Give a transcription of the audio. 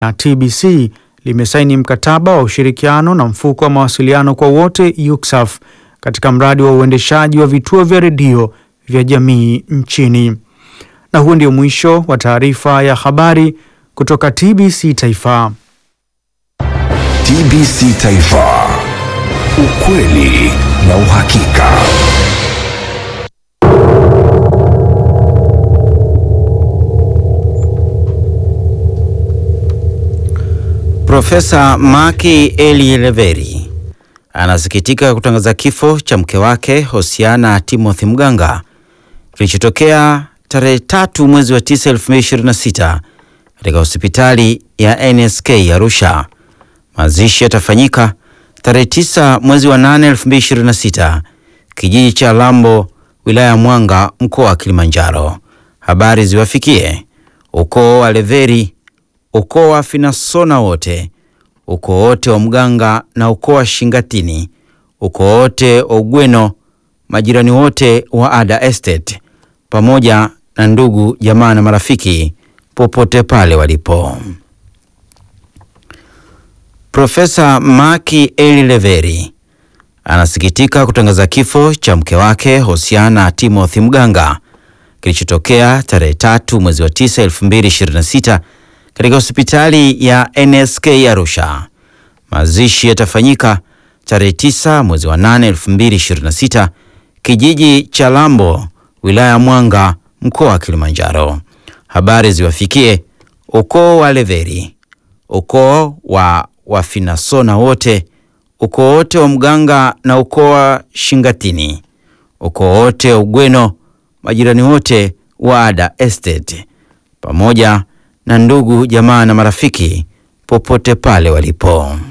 na TBC limesaini mkataba wa ushirikiano na mfuko wa mawasiliano kwa wote UCSAF katika mradi wa uendeshaji wa vituo vya redio vya jamii nchini. Na huo ndio mwisho wa taarifa ya habari kutoka TBC Taifa. TBC Taifa, ukweli na uhakika. Profesa Maki Eli Leveri anasikitika kutangaza kifo cha mke wake Hosiana Timothy Mganga kilichotokea tarehe tatu mwezi wa tisa 2026 katika hospitali ya NSK Arusha. Mazishi yatafanyika tarehe tisa mwezi wa nane 2026 kijiji cha Lambo wilaya ya Mwanga mkoa wa Kilimanjaro. Habari ziwafikie ukoo wa Leveri, ukoo wa Finasona wote, ukoo wote wa Mganga na ukoo wa Shingatini, ukoo wote wa Ugweno, majirani wote wa Ada Estate pamoja na ndugu jamaa na marafiki popote pale walipo. Profesa Maki Eli Leveri anasikitika kutangaza kifo cha mke wake Hosiana Timothy Mganga kilichotokea tarehe tatu mwezi wa tisa 2026 katika hospitali ya NSK Arusha. Mazishi yatafanyika tarehe tisa mwezi wa nane 2026 kijiji cha Lambo wilaya ya Mwanga mkoa wa Kilimanjaro. Habari ziwafikie ukoo wa Leveri, ukoo wa Wafinasona wote, ukoo wote wa Mganga na ukoo wa Shingatini, ukoo wote wa Ugweno, majirani wote wa Ada Estate pamoja na ndugu jamaa na marafiki popote pale walipo.